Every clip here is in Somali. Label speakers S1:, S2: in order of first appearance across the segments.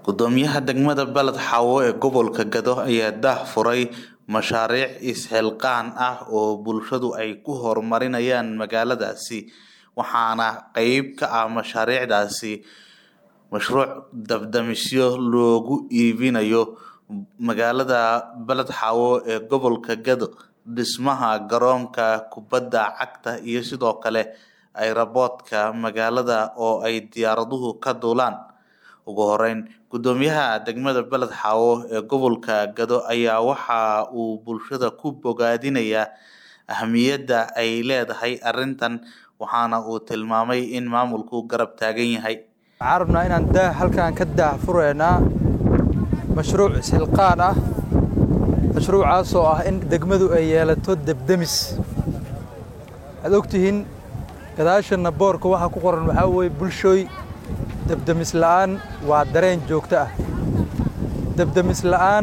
S1: Gudoomiyaha degmada Balad Xawo ee gobolka Gado ayaa daahfuray mashaariic is-xilqaan ah oo bulshadu ay ku horumarinayaan magaaladaasi waxaana qayb ka ah mashaariicdaasi mashruuc dab-damisyo loogu iibinayo magaalada Balad Xawo ee gobolka Gado dhismaha garoonka kubadda cagta iyo sidoo kale ayraboodka magaalada oo ay diyaaraduhu ka duulaan ugu horeyn gudoomiyaha degmada Balad Xawo ee gobolka Gado ayaa waxa uu bulshada ku bogaadinayaa ahmiyadda ay leedahay arrintan waxaana uu tilmaamay in maamulku garab taagan yahay
S2: waxaan rabnaa inaan daa halkaan ka daahfureynaa mashruuc is-xilqaan ah mashruucaas oo ah in degmadu ay yeelato debdemis waxaad ogtihiin gadaashana boorka waxaa ku qoran waxaa weeye bulshooy debdemis la'aan waa dareen joogto ah debdemis la'aan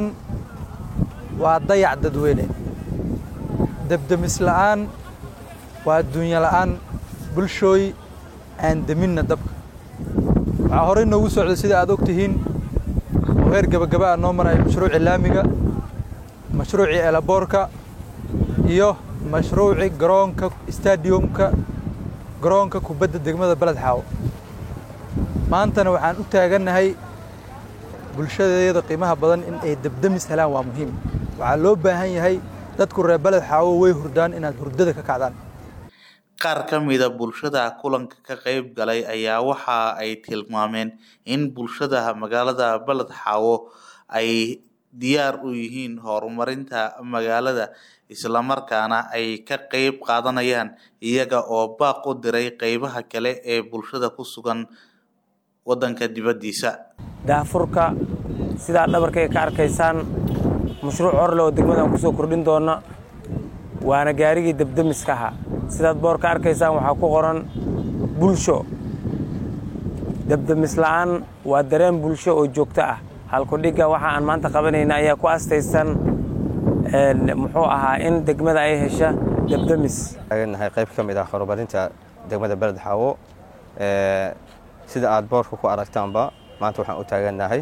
S2: waa dayac dadweyne debdemis la'aan waa adduunyo la'aan bulshooy aan deminna dabka waxaa horey noogu socda sida aad ogtihiin oo heer gebagaba ah noo maraya mashruuci laamiga mashruucii elaboorka iyo mashruuci garoonka stadiumka garoonka kubadda degmada Balad Xawo maantana waxaan u taagannahay bulshadeeda qiimaha badan in ay debdemis helaan waa muhiim waxaa loo baahan yahay dadku reer Balad Xawo way hurdaan inaad hurdada ka kacdaan
S1: qaar ka mida bulshada kulanka ka qayb galay ayaa waxa ay tilmaameen in bulshada magaalada Balad Xawo ay diyaar u yihiin horumarinta magaalada isla markaana ay ka qayb qaadanayaan iyaga oo baaq u diray qaybaha kale ee bulshada ku sugan wadanka dibadiisa
S3: daahfurka sidaa dhabarkay ka arkaysaan mashruuc horle oo degmadan kusoo kordhin doona waana gaarigii debdemiska ahaa sidaad boor ka arkaysaan waxaa ku qoran bulsho debdemis la'aan waa dareen bulsho oo joogto ah halkudhigga waxa aan maanta qabanayna ayaa ku astaysan muxuu ahaa in degmada ay hesha debdemis
S4: taagannahay qayb ka mid ah horumarinta degmada Balad Xawo sida aad boorka ku aragtaanba maanta waxaan u taagannahay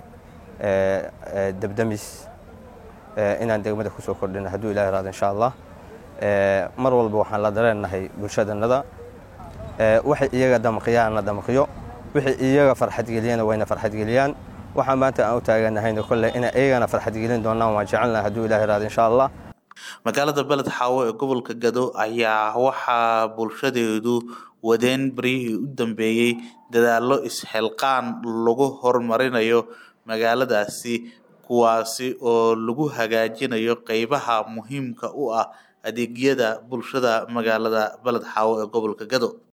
S4: debdemis inaan degmada kusoo kordhino hadduu ilahi raado insha allah mar walba waxaan la dareennahay bulshadannada waxay iyaga damqiyaanna damqiyo wixii iyaga farxadgeliyana wayna farxadgeliyaan waxaa maanta aan u taagannahayna kolley inay iyagana farxadgelin doonaan waan jecelnahay hadduu ilahi raado insha allah
S1: magaalada Balad Xawo ee gobolka Gado ayaa waxaa bulshadeedu wadeen barihii u dambeeyey dadaallo is-xilqaan lagu horumarinayo magaaladaasi kuwaasi oo lagu hagaajinayo qaybaha muhiimka u ah adeegyada bulshada magaalada Balad Xawo ee gobolka Gado